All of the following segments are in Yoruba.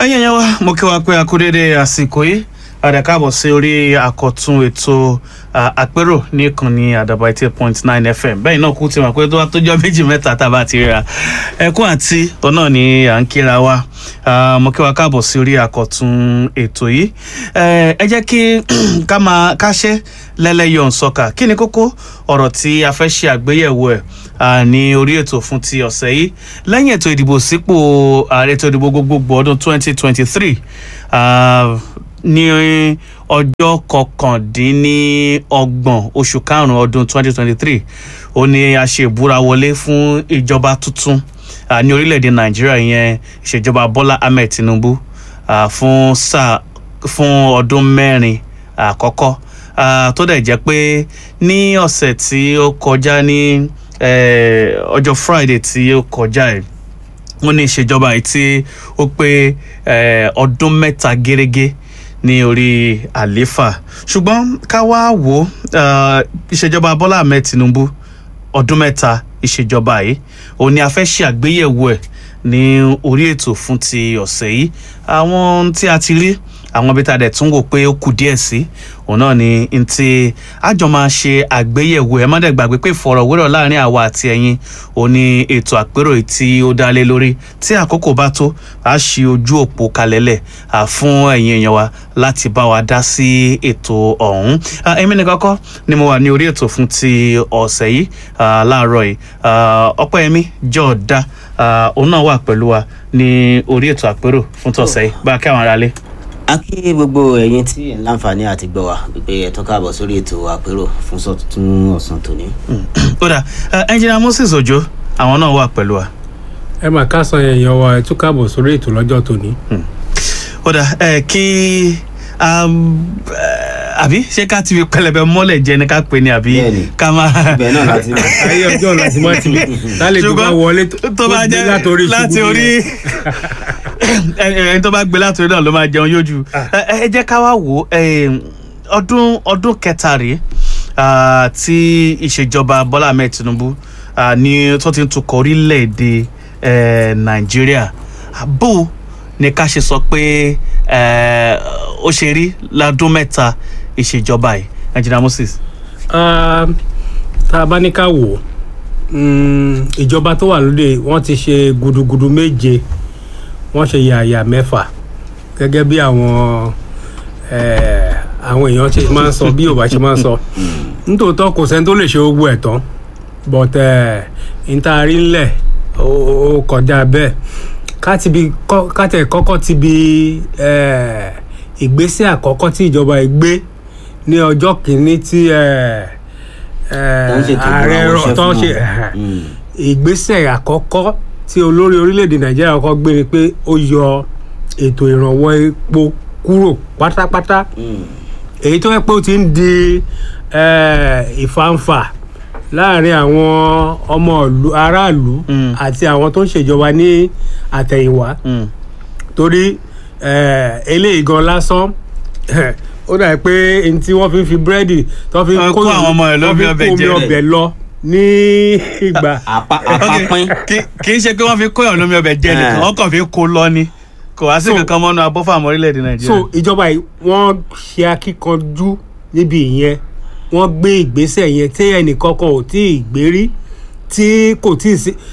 ẹ̀yin ẹ̀yẹ wa mo kí wa pé a kú dédé àsìkò yìí àdàkàbọ̀ sí orí àkọ́tún ètò àpérò ní ìkànnì àdàbà eighty point nine fm bẹ́ẹ̀ náà kú ti mọ̀ pé tó wá tó jọ méjì mẹ́ta tá a bá ti ríra ẹkún àti ọ̀nà ni à ń kíra wa mo kí wa káàbọ̀ sí orí àkọ́tún ètò yìí ẹ jẹ́ kí ká máa káṣẹ́ lẹ́lẹ́yọ̀ nsọ́kà kí ni kókó ọ̀rọ̀ tí a fẹ́ ṣe àgbéyẹ̀wò ẹ̀ ní orí ètò fún ti ọ̀sẹ̀ yìí lẹ́yìn ètò ìdìbò sípò ààrẹ ètò ìdìbò gbogbogbò ọdún twenty twenty three ní ọjọ́ kọkàndínlọ́gbọ̀n oṣù karùn-ún ọdún twenty twenty three ó ní a ṣe ìbúra wọlé fún ìjọba tuntun ní orílẹ̀-èdè nàìjíríà ìyẹn ìṣèjọba bọ́lá ahmed tinubu fún sáà fún ọdún mẹ́rin àkọ́kọ́ tó dẹ̀ jẹ́ pé ní ọ̀sẹ̀ tí ó kọjá ní ọjọ́ friday tí ó kọjá ẹ̀ wọ́n ní ìṣèjọba yìí tí ó pé ọdún mẹ́ta gẹ́rẹ́gẹ́ ní orí àléfà ṣùgbọ́n ká wá wò ó ìṣèjọba bọ́lá ahmed tinubu ọdún mẹ́ta ìṣèjọba yìí òun ni a fẹ́ ṣe àgbéyẹ̀wò ẹ̀ ní orí ètò fún ti ọ̀sẹ̀ yìí àwọn tí a ti rí àwọn ibi tá a dẹ̀ tún wò pé ó kù díẹ̀ sí òun náà ni n ti àjọ máa ṣe àgbéyẹ̀wò ẹ̀ má dẹ̀ gbàgbé pé ìfọ̀rọ̀wérọ̀ láàrin àwa àti ẹ̀yin òun ni ètò àpérò tí ó dá lé lórí tí àkókò bá tó a ṣí ojú òpó kalẹ̀lẹ̀ fún ẹ̀yin èèyàn wa láti bá wa dá sí ètò ọ̀hún èmi nìkan kọ́ ni mo wà ní orí ètò fún ti ọ̀sẹ̀ yìí láàárọ̀ yìí ọpẹ́yẹmí jọ̀ọ́dá òun náà wà pẹ̀lú wa ní orí ètò àpérò fún tọ̀sẹ̀ yìí bá a kí àwọn aráalé a kí gbogbo ẹ̀yin tí ẹ̀ ń láǹfààní àti gbọ́ wa pé ẹ tún káàbọ̀ sórí ètò àpérò fún sọ́tún ọ̀sán tòní. ó dà ẹnjìnà moses ojo àwọn náà wà pẹ̀lú wa. ẹ mà ká san èèyàn wa ẹ tún káàbọ̀ sórí ètò lọ́jọ́ tòní. ó dà ẹ kí àbí ṣé ká ti fi pẹlẹbẹ mọ́lẹ̀ jẹ ni ká pè ní àbí ká máa. ibẹ̀ náà láti mọ̀. ayé ọjọ́ láti mọ́ ti lálejò bá wọlé tó bá jẹ́ láti orí ẹni tó bá gbé látòrí náà ló máa jẹun yójú ẹ jẹ́ ká wá wò ọdún ọdún kẹta rèé tí ìṣèjọba bọ́lá ahmed tinubu ní tó ti ń tukọ̀ orílẹ̀-èdè nàìjíríà bó ni ká ṣe sọ pé ó ṣe rí ládún mẹ́ta ìṣèjọba yìí engineer moses. tá a bá ní ká wò ìjọba tó wà lóde wọ́n ti ṣe gudugudu méje wọ́n ṣe yàyà mẹ́fà gẹ́gẹ́ bí àwọn àwọn èèyàn ṣe máa ń sọ bí yorùbá ṣe máa ń sọ nítòótọ́ kò sẹ́ni tó lè ṣe gbogbo ẹ̀ tán but ntaari ńlẹ̀ ó kọjá bẹ́ẹ̀ kátẹ̀ kọ́kọ́ ti bi ìgbésẹ̀ àkọ́kọ́ tí ìjọba yìí gbé ní ọjọ́ kìíní tí ààrẹ rọ̀ tó ń ṣe ìgbésẹ̀ àkọ́kọ́ tí olórí orílẹ̀-èdè nàìjíríà kọ́kọ́ gbé ni pé ó yọ ètò ìrànwọ́ epo kúrò pátápátá èyí tó yẹ pé ó ti ń di ìfàǹfà láàrin àwọn ọmọ aráàlú àti àwọn tó ń ṣèjọba ní àtẹ̀yìnwá torí eléyìí gan lásán ó dà pé n tí wọ́n fi ń fi búrẹ́dì tó fi ń kó àwọn ọmọ ẹ̀ lómi ọbẹ̀ lọ ní ìgbà. àpapín. kì í ṣe pé wọ́n fi kóyàn lómi ọbẹ̀ jẹ nìkan wọ́n kàn fi kó lọ ni kò wá sí kankan mọ́nú abọ́fàmọ́ orílẹ̀-èdè nàìjíríà. so ìjọba yìí wọ́n ṣe akíkanjú níbi ìyẹn wọ́n gbé ìgbésẹ̀ yẹn tí ẹnìkankan ò tí ì gbé rí tí kò tí ì sí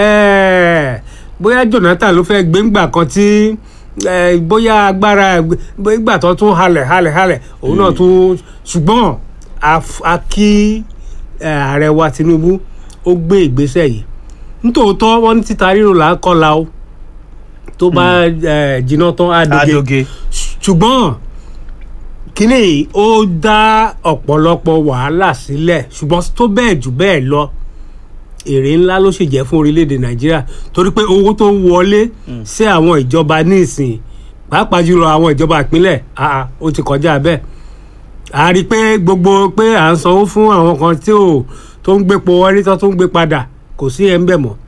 bóyá jonathan ló fẹ́ gbé ńgbà kan tí bóyá agbára ìgbà tó tún halẹ̀ halẹ̀ halẹ̀ òun náà tún ṣùgbọ́n a kí ààrẹ wa tinubu ó gbé ìgbésẹ̀ yìí nítòótọ́ wọ́n ní títa ríro là ń kọ́la o tó bá jiná tán àdóge ṣùgbọ́n kínní ó dá ọ̀pọ̀lọpọ̀ wàhálà sílẹ̀ ṣùgbọ́n tó bẹ́ẹ̀ jù bẹ́ẹ̀ lọ èrè ńlá ló sì jẹ́ fún orílẹ̀-èdè nàìjíríà torí pé owó tó ń wọlé sí àwọn ìjọba nísìn pàápàá jùlọ àwọn ìjọba ìpínlẹ̀ ó ti kọjá bẹ́ẹ̀ a rí i pé gbogbo pé à ń sanwó fún àwọn kan tí ò tó ń gbépo wọlé tó ń gbé padà kò sí ẹ̀ ń bẹ̀ mọ́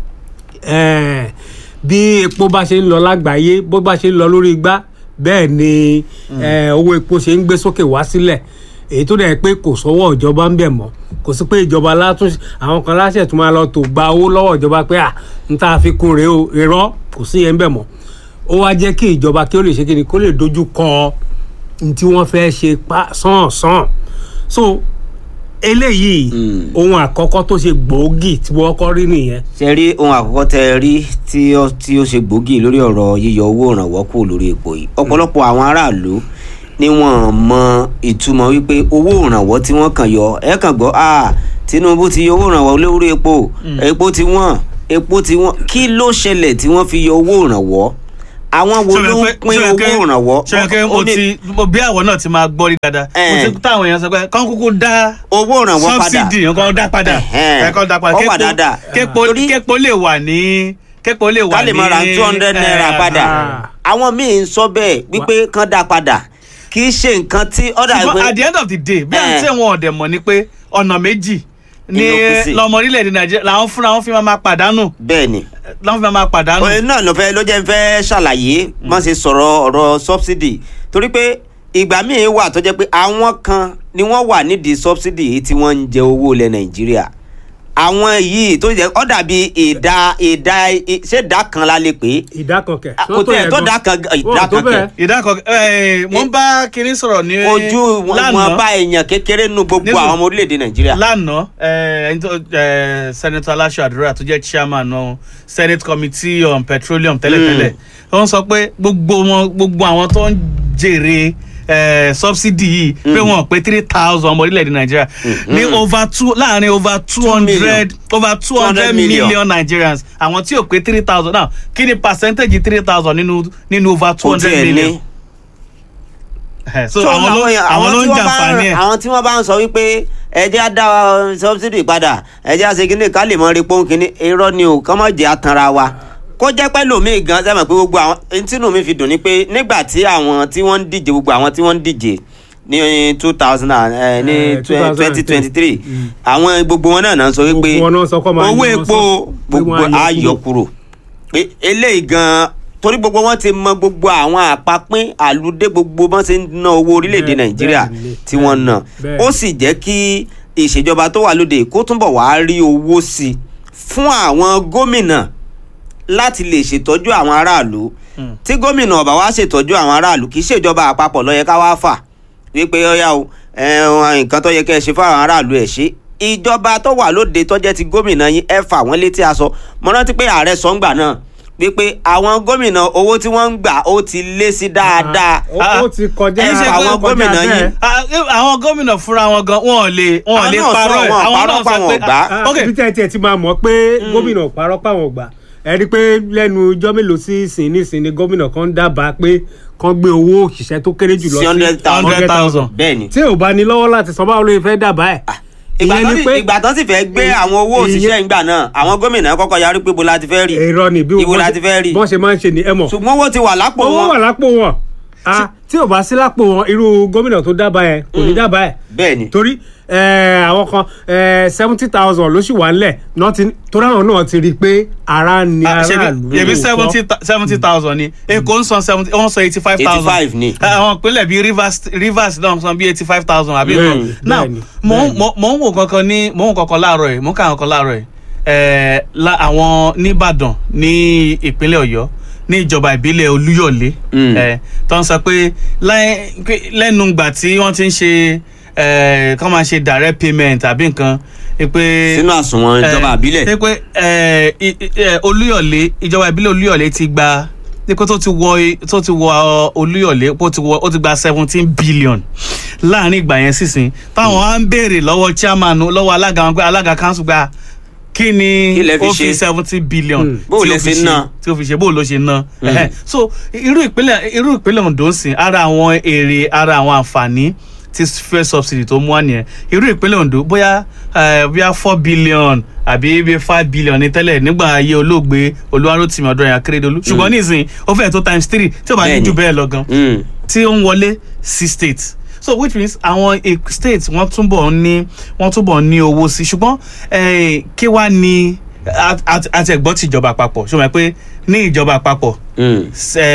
bí epo bá ṣe ń lọ lágbàáyé bó bá ṣe ń lọ lórí igbá bẹ́ẹ̀ ni owó epo ṣe ń gbé sókè wá sílẹ̀ èyí tó dẹ̀ pé kò sọ́wọ́ ìjọba ń bẹ̀ mọ́ kò sí pé ìjọba látún àwọn kan láṣẹ tó máa lọ tó gba owó lọ́wọ́ ìjọba pé à ń tá a fi kún rèé o irọ́ kò sí yẹn ń bẹ̀ mọ́ ó wá jẹ́ kí ìjọba kí ó lè ṣe kí ni kó lè dojú kọ ní tí wọ́n fẹ́ ṣe pa sàn sàn so eléyìí ohun àkọ́kọ́ tó ṣe gbòógì tí wọ́n kọ́ rí nìyẹn ṣe rí ohun àkọ́kọ́ tẹ ẹ rí tí ó tí ó ṣe gbòógì lórí ọ̀rọ̀ yíyọ owó ìrànwọ́ kù lórí epo yìí ọ̀pọ̀lọpọ̀ àwọn aráàlú ni wọ́n mọ ìtumọ̀ wípé owó ìrànwọ́ tí wọ́n kàn yọ ẹ kàn gbọ́ ah Tinubu ti yọ owó ìrànwọ́ lórí epo epo ti wọ́n epo ti wọ́n kí ló ṣẹlẹ̀ tí wọ́n fi yọ owó ìrànwọ́ àwọn wo ló ń pín owó ìrànwọ́ ṣèké mo Ó ní ti mo- bí àwọn náà ti máa gbọ́ rí dáadáa mo Eh. ti táwọn èèyàn sọ pé kán kúkú dá owó ìrànwọ́ padà subsidy nǹkan dá padà Ẹ̀hẹ́n. ẹ̀kan dá padà Ó wà dáadáa. képo Torí- képo lè wà ní képo lè wà ká ní lè máa ra two hundred naira eh, padà ah. àwọn míì ń sọ bẹ́ẹ̀ wípé kán dá padà kì í ṣe nǹkan tí ọ̀dà ṣùgbọ́n at the end of the day bí Eh. àti ẹ̀wọ̀n ọ̀dẹ̀ mọ̀ ni pé ọ̀nà méjì ní Ìlú kù sí. lọmọ orílẹ̀-èdè nàìjíríà làwọn fúnra wọn fi máa máa pàdánù bẹ́ẹ̀ ni làwọn fi máa máa pàdánù. òye náà ló fẹ́ ló jẹ́ fẹ́ ṣàlàyé má ṣe sọ̀rọ̀ ọ̀rọ̀ subsidy torí pé ìgbà míì wà tó jẹ́ pé àwọn kan ni wọ́n wà nídìí subsidy yìí tí wọ́n ń jẹ owó ilẹ̀ nàìjíríà àwọn yìí tó jẹ́ ó dàbí ìdá ìdá ṣé ìdá kan la lè pè é ìdá kan kẹ̀ kò tẹ̀ tó dá kan ìdá kan kẹ̀ ìdákọ̀ ẹ̀ mo ń bá kinní sọ̀rọ̀ ní ojú wọn wọn bá èèyàn kékeré nínú gbogbo Nísìn- àwọn ọmọ orílẹ̀-èdè nàìjíríà. lánàá ẹ, ẹni tó ẹ, senator aláṣọ àdúrà tó jẹ́ chairman náà senate committee on petroleum tẹ́lẹ̀tẹ́lẹ̀ wọ́n sọ pé gbogbo wọn gbogbo àwọn tó ń jèrè ẹ, subsidy yìí pé wọn pé three thousand ọmọ orílẹ̀-èdè nàìjíríà ní over two láàrin over two hundred over two hundred million. million nigerians àwọn tí ò pé three thousand now kí ni percentage three thousand nínú nínú over two kò hundred tiẹ̀ million ní. Ẹ, so So, àwọn ló èèyàn- àwọn ló tí ń wọ́n bá jàǹfààní ẹ̀. àwọn tí wọ́n bá ń sọ wípé ẹjẹ́ á dá uh, subsidy padà ẹjẹ́ á ṣe kíní ká lè mọ repo kíní irọ́ ni o kọ́ mọ̀ jẹ́ àtànra wa kó jẹ́ pẹ́ lómi gan sẹ́mi pé gbogbo àwọn ẹni tínú mi fi dùn ni pé nígbà tí àwọn tí wọ́n ń díje gbogbo àwọn tí wọ́n ń díje ní two thousand and ní Eh, 2010. twenty twenty three àwọn gbogbo wọn náà náà sọ wípé Gbogbo wọn náà sọ kọ́ máa owó yọ epo sọ- pé gbogbo wọ́n á yọ á yọ kúrò pé eléyìí gan torí gbogbo wọn ti mọ gbogbo àwọn àpapín àlùdé gbogbo wọn ṣe ń ná owó orílẹ̀-èdè Bẹ́ẹ̀- nàìjíríà bẹ́ẹ̀ ni, tí wọ́n ná bẹ́ẹ̀ ó sì jẹ́ kí ìṣèjọba tó wà lóde kó túnbọ̀ wá rí owó sí i fún àwọn gómìnà láti lè ṣètọ́jú àwọn aráàlú tí gómìnà ọ̀bà wá ṣètọ́jú àwọn aráàlú kì í ṣèjọba àpapọ̀ ló yẹ ká wá fà wípé ọyá o ẹ, nǹkan tó yẹ kẹ́ ẹ ṣe fáwọn aráàlú ẹ̀ ṣe ìjọba tó wà lóde tó jẹ́ ti gómìnà yín ẹ fà wọ́n létí aṣọ mo rántí pé ààrẹ sọ ń gbà náà wípé àwọn gómìnà owó tí wọ́n ń gbà ó ti lé sí dáadáa ó ó ti kọjá ẹ ṣe ó àwọn kọjá gómìnà bẹ́ẹ̀. yín. Ah, eh, àwọn gómìnà fúnra wọn gan wọn ò lè wọn ò Àwọn lè náà sọ, parọ́ ẹ̀ wọn ò àwọn parọ́ náà pa sọ wọn pé ò gbà. ah, ok bí tẹ́ tiẹ̀ ti máa mọ̀ pé gómìnà parọ́ páwọn gbà ẹ rí i pé lẹ́nu ijọ́ mélòó sí ìsìn nísìn ni gómìnà kan dábàá pé kan gbé owó òṣìṣẹ́ tó kéré jù lọ sí hundred thousand hundred thousand. bẹ́ẹ̀ ni tí ò bá ní lọ́wọ́ láti san báwo ló fẹ́ dábàá ẹ̀. ìgbà ìyẹn tán ni sì- pé ìgbà tán sì fẹ́ gbé àwọn owó ìyẹn- òṣìṣẹ́ ìgbà náà àwọn gómìnà kọ́kọ́ yarí pé bó la ti fẹ́ rí èrò ni bí Ibo wọ́n la ṣe- ti fẹ́ rí. bọ́n ṣe máa ń ṣe ni ẹ mọ̀ ṣùgbọ́n owó ti wà lápò owó wà wọn lápò wọn Ah, tí ò bá sí lápò wọn irú gómìnà tó dábàá yẹn kò ní dábàá ẹ̀ bẹ́ẹ̀ ni torí eh, àwọn kan seventy thousand ló sì wà ńlẹ̀ náà ti- torí àwọn náà ti rí i pé ara ni Ah, ṣebí aráàlú ṣebí lóòótọ́. seventy seventy thousand ni èkó ń san seventy wọ́n san eighty five thousand 85 ni. àwọn ìpínlẹ̀ bíi rivers rivers náà san bíi eighty five thousand àbí Bẹ́ẹ̀ni, nǹkan now bẹ́ẹ̀ni, mo ń- bẹ́ẹ̀ni. mo- mo ń wò kankan ní mo ń wò kankan láàárọ̀ yìí mo ń kà kankan láàárọ̀ yìí Eh, la- àwọn nìbàdàn ní ìpínlẹ̀ ọ̀yọ́ ní ìjọba ìbílẹ̀ olúyọ̀lé Mm. eh, tó ń sọ pé láì- pé lẹ́nu ìgbà tí wọ́n ti ń ṣe eh, kọ́ máa ṣe direct payment àbí nǹkan eh, pé sínú àsùnwọ̀n ìjọba àbílẹ̀ ṣe pé ẹ, i- i- ẹ, olúyọ̀lé ìjọba ìbílẹ̀ olúyọ̀lé ti gba pé tó ti wọ tó ti wọ ọ, olúyọ̀lé ó ti wọ ó ti gba seventeen billion láàrin ìgbà yẹn sísìn táwọn á ń béèrè lọ́wọ́ chairman lọ́wọ́ alága wọn pé alága council gba kí ni Kí lẹ fi ó fi ṣe? seventeen billion Hmm. Bó tí lẹ ó fi ṣe ṣe- ná? tí ó fi ṣe bó ló ṣe ná Ẹhẹ́. so irú ìpínlẹ̀ irú ìpínlẹ̀ Ondo ń sìn ara àwọn èrè ara àwọn àǹfààní tí fuel subsidy tó mú wá nìyẹn irú ìpínlẹ̀ Ondo bóyá eh, bóyá four billion àbí bíi five billion ní tẹ́lẹ̀ nígbà ayé olóògbé Olúwarótìmí Ọdúnráyọ̀ Akérèdọ́lù ṣùgbọ́n nísìnyí ó fẹ́ẹ̀ tó times three tí ó bá ní Bẹ́ẹ̀ni. jù bẹ́ẹ̀ lọ gan Mm. tí ó ń wọlé sí states so which means àwọn eh, states wọ́n túbọ̀ ń ní wọ́n túbọ̀ ń ní owó sí ṣùgbọ́n eh, kí wá ní àti ẹ̀gbọ́n ti ìjọba àpapọ̀ ṣùgbọ́n pé ní ìjọba àpapọ̀ Mm.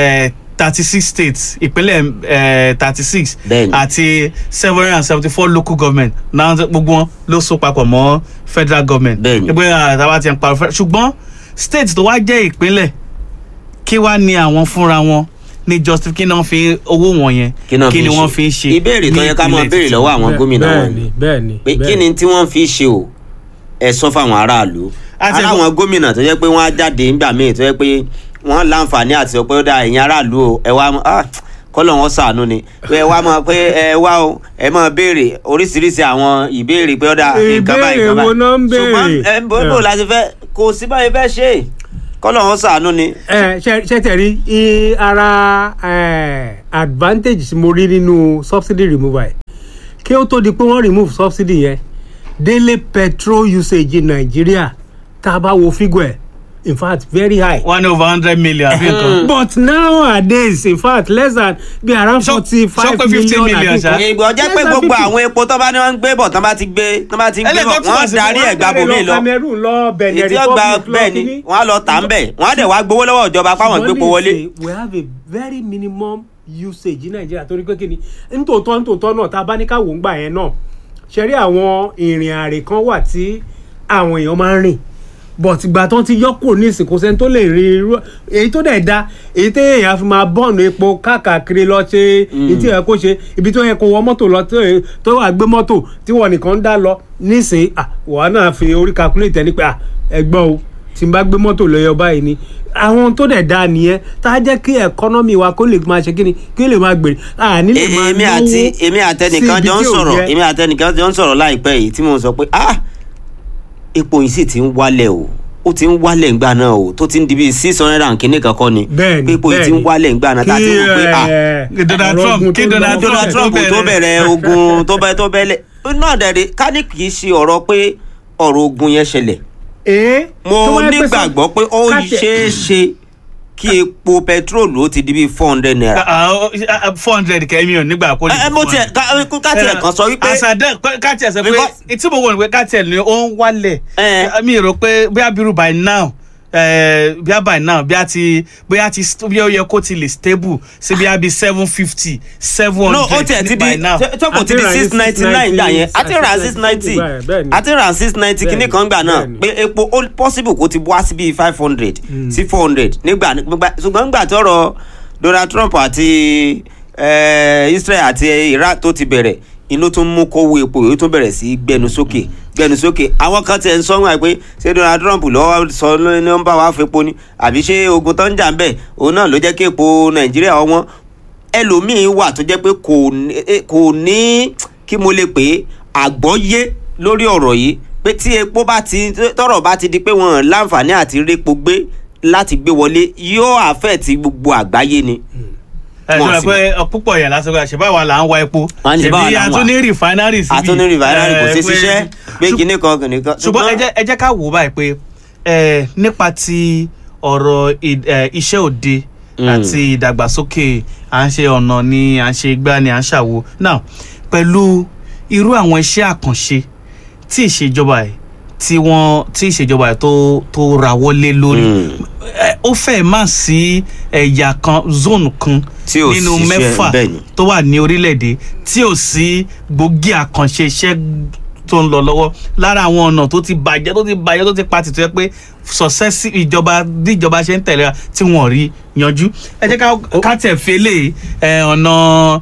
thirty six states ìpínlẹ̀ thirty six Bẹ́ẹ̀ni. àti seven hundred and seventy four local government náà gbogbo wọn ló so papọ̀ mọ́ federal government Bẹ́ẹ̀ni. ẹgbẹ́ àtàwọn ti ń parọ́ fẹ́ ṣùgbọ́n state tó wá jẹ́ ìpínlẹ̀ kí wàá ní àwọn fúnra wọn ní justif kí náà fi owó wọn yẹn kí ni wọ́n fi ń ṣe ìbéèrè tó ní yẹ ká máa ìpínlẹ̀ béèrè títí lọ́wọ́ àwọn gómìnà wọn bẹ́ẹ̀ni bẹ́ẹ̀ni pé kí bẹ́ẹ̀ni. ni tí wọ́n fi ṣe o ẹ sọ fáwọn aráàlú Àti ara ẹ̀kọ́- àwọn gómìnà tó jẹ́ pé wọ́n á jáde nígbà míì tó jẹ́ pé wọ́n láǹfààní àti sọ pé ó dá ẹ̀yin aráàlú o ẹ wá ah, kọ́lọ̀ wọn ṣàánú ni pé ẹ wá mọ̀ pé ẹ wá o ẹ máa béèrè oríṣiríṣi àwọn ìbéèrè pé ó dá nǹkan báyìí Ìbéèrè nǹkan wo náà ń báyìí ṣùgbọ́n béèrè? ẹ bó bó láti fẹ́ kò sí báyìí fẹ́ ṣe é kọ́lọ̀ wọn ṣàánú ni. ẹ ṣe ṣe tẹ̀rí i ara ẹ, advantage tí mo rí nínú subsidy removal ẹ̀ kí ó tó di pé wọ́n remove subsidy yẹn daily petrol usage in Nigeria tá a bá wo figure ẹ̀ in fact very high. one over hundred million àbí nǹkan. but nowadays in fact less than be around Sọ- forty sọ five pé 15 million million, àbí ṣá. nǹkan. ìgbà jẹ́ pé Less than gbogbo 50. àwọn epo tó bá ní wọ́n ń gbé bọ̀ tán bá ti gbé tán bá ti gbé Ẹlẹ́gbẹ́ bọ̀ túmọ̀ wọ́n sí pé darí Wọ́n ẹ̀ gba darí bòmí lọ Cameroon lọ Benin ètí ọgbà Republic lọ bẹ́ẹ̀ ni kíní. wọ́n á lọ tà ń bẹ̀ wọ́n á dẹ̀ wá gbowó lọ́wọ́ ìjọba páwọn gbépo Ṣùgbọ́n wọlé. nísìnyí, we have a very minimum usage ní nàìjíríà torí pé kíni nítòótọ́ nítòótọ́ náà tá a bá ní ká wò ń gbà yẹn náà ṣe rí àwọn ìrìn àrè kan wà tí àwọn èèyàn máa ń rìn but ìgbà tán ti yọ kúrò ní ìsìnkú sẹ́ni tó lè rí irú èyí tó dẹ̀ da èyí tó èèyàn fi máa bọ́ọ̀nù epo káàkiri lọ ṣe èyí tí yẹ kó ṣe ibi tó yẹ kó wọ mọ́tò lọ tó yẹ- tó wà gbé mọ́tò tí wọ́n nìkan ń dá lọ nísìnyí ah, wàá náà fi orí calculate ẹni pé ah, ẹgbọ́n o tí n bá gbé mọ́tò lọ́yọ̀ báyìí ni àwọn tó dẹ̀ da nìyẹn tá a jẹ́ kí ẹ̀kọ́nọ́mì wa kó lè máa ṣe kí ni kí lè máa gbèrè à nílè E- máa èmi náwó àti èmi àtẹnìkan sí ibi jọ ń tí ò sọ̀rọ̀ yẹ. èmi àtẹnìkan jọ ń sọ̀rọ̀ láìpẹ́ yìí tí mo sọ pé ah epo yìí sì ti ń wálẹ̀ o ó ti ń wálẹ̀ ńgbà náà o tó ti ń di bíi six hundred and kìíní kankan ni Bẹ́ẹ̀ni, pé epo yìí ti ń bẹ́ẹ̀ni. wálẹ̀ ńgbà náà tá a ti ń wò pé ah ẹ, Donald ọ̀rọ̀ Trump- ogun kí tó Donald lọ Donald tó Trump bẹ̀rẹ̀. tó bẹ̀rẹ̀ ogun tó bẹ tó bẹ̀lẹ̀ náà dẹ̀rẹ̀ ká ní kì í ṣe ọ̀rọ̀ pé ọ̀rọ̀ ogun yẹn ṣẹlẹ̀ Ee, tó mo wáyé pé sọ- nígbàgbọ́ pé ó káàtì- ṣeé ṣe kí epo pẹtrólù ó ti di bíi four hundred naira. four hundred kẹ́mi ò nígbà kó lè ẹ ẹ mo tiẹ̀ ká ká tiẹ̀ kan sọ wípé àṣàdẹ káàtì ẹ̀ sọ pé Because- tí mo wọ̀ ní pé káàtì ẹ̀ ni ó ń wálẹ̀ Eh. mi rò pé bóyá bírú by now eh, bóyá by now bóyá ti bóyá ti bóyá ó yẹ kó ti lè stable sí bóyá bíi seven fifty seven no ó tiẹ̀ hundred ti by di now. tọ́pọ̀ ti di Àti rà ní six ninety nine gbà yẹn àti rà six ninety bẹ́ẹ̀, bẹ́ẹ̀ ni. àti rà six ninety Bẹ́ẹ̀ kíní ni, kan gbà náà bẹ́ẹ̀ ni. pé epo ó possible kó ti wá sí bíi five hundred sí four hundred nígbà nígbà ṣùgbọ́n nígbà tọ́rọ̀ Donald Trump àti eh, Israel àti Iraq tó ti bẹ̀rẹ̀ inú tún mú kówó epo yìí ó tún bẹ̀rẹ̀ sí í gbẹnu sókè gbẹnu sókè àwọn kan tiẹ̀ ń sọ wọn pé ṣé Donald Trump lọ́wọ́ sọ ló ní ó ń bá wa fepo ni àbí ṣé ogun tó ń jà ń bẹ̀ òun náà ló jẹ́ kí epo Nàìjíríà ọwọ́n ẹlòmíín wà tó jẹ́ pé kò ní eh, kò ní kí mo lè pè é àgbọ́yé lórí ọ̀rọ̀ yìí pé tí epo bá ti tọ́rọ̀ bá ti di pé wọ́n láǹfààní àti répo gbé láti gbé wọlé yóò àfẹ́ẹ̀tì gbogbo àgbáyé ni. ẹ wọn sọ sì pé púpọ̀ yẹn lásán pé àṣebáwa là ń wa epo Wọ́n ní ṣe báwa ṣèbí là ń wà. àtúní rìfánárì síbi àtúní rìvàìrì kò sí eh, pé- ṣiṣẹ́ pé ṣùgbọ́n- kinní kan kinní kan. ṣùgbọ́n ẹ jẹ́ ẹ jẹ́ ká wò ó báyìí pé ẹ nípa ti ọ̀rọ̀ ì- ẹ, iṣẹ́ òde Mm. àti ìdàgbàsókè à ń ṣe ọ̀nà ni à ń ṣe igbá ni à ń ṣàwo now pẹ̀lú irú àwọn iṣẹ́ àkànṣe tí ìṣèjọba ẹ̀ tí wọ́n tí ìṣèjọba ẹ̀ tó tó rawọ́lé lórí Mm. ẹ, ó fẹ́ má sí ẹ̀yà kan zone kan Tí ò nínú ṣiṣẹ́, mẹ́fà bẹ́ẹ̀ ni. tó wà ní orílẹ̀-èdè tí ò sí gbòógì àkànṣe iṣẹ́ tó ń lọ lọ́wọ́ lára àwọn ọ̀nà tó ti bàjẹ́ tó ti bàjẹ́ tó ti pa tìtọ́ yẹ pé successive ìjọba bí ìjọba ṣe ń tẹ̀lé wa tí wọ́n rí yanjú ẹ jẹ́ ká- ká tẹ̀ fi eléyìí ẹ, ọ̀nà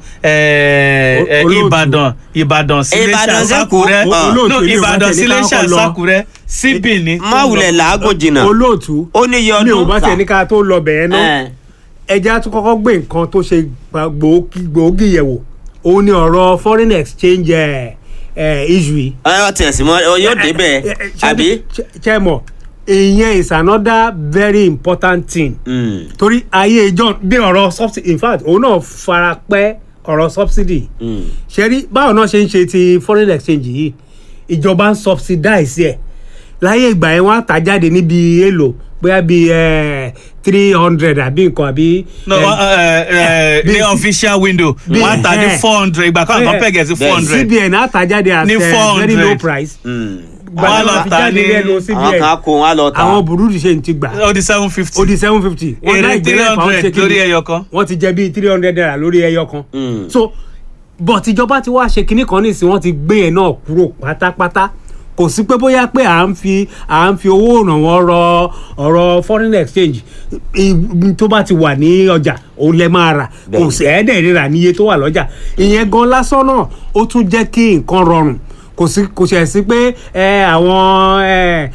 ẹ, ẹ, Olóòtú. Ìbàdàn Ìbàdàn sílé Ìbàdàn ṣàṣàkúrẹ́ sẹ́kọ̀ọ́. Olóòtú no ilé ìwà Ìbàdàn tẹ̀lé sílé ká kọ́kọ́ lọ. ṣàṣàkúrẹ́ síbì ní. má wulẹ̀ làágùn jìnnà olóòtú ó ní iye mi ò ọdún bá tiẹ̀ ní ká tó lọ bẹ̀ẹ́ náà Eh, ẹja tún kọ́kọ́ gbé nǹkan tó ṣe gba- gbòógì gbòógì yẹ̀wò òun ni ọ̀rọ̀ foreign exchange ẹ̀ ẹ̀ issue yìí. ẹ ọ tiẹ̀ sí mọ́ ọ yóò débẹ̀ Ẹ- ẹ- ṣe- àbí. ṣe- ṣe mọ̀ ìyẹn is another very important thing Mm, torí ayé ìjọ bí ọ̀rọ̀ subsidy in fact òun náà fara pẹ́ ọ̀rọ̀ subsidy mm. ṣe rí báwo náà ṣe ń ṣe ti foreign exchange yìí ìjọba ń subsidize ẹ̀ láyé ìgbà yẹn wọ́n á tà jáde níbi èlò bóyá bíi three hundred àbí nǹkan àbí. no eh, uh, uh, bí- ní official window bí- wọ́n á tà ní eh, four hundred ìgbà kan àtọ́ pẹ̀gẹ̀ sí four hundred cbn á tà jáde at Ní eh, very 400. low price. Mm. Wọ́n á lọ Gbàdúrà fi tà jáde ní- lẹ́nu àwọn cbn kan kó wọn á lọ tà àwọn burúdi ṣe ń ti gbà ó di seven fifty ó di seven fifty. èrè three hundred lórí ẹyọ kan. wọ́n ti jẹ bíi three hundred naira lórí ẹyọ kan. Mm. so but ìjọba ti wá ṣe kinní kan nísìnyí wọ́n ti gbé yẹn náà kúrò pátápátá kò sí pé bóyá pé à ń fi à ń fi owó ìrànwọ́ rọ ọ̀rọ̀ foreign exchange i- tó bá ti wà ní ọjà òun lẹ máa rà kò Bẹ́ẹ̀ni. sí ẹ̀ẹ́dẹ̀ rírà níye tó wà lọ́jà ìyẹn gan lásán náà ó tún jẹ́ kí nǹkan rọrùn kò sí kò ṣẹ̀ sí pé ẹ àwọn ẹ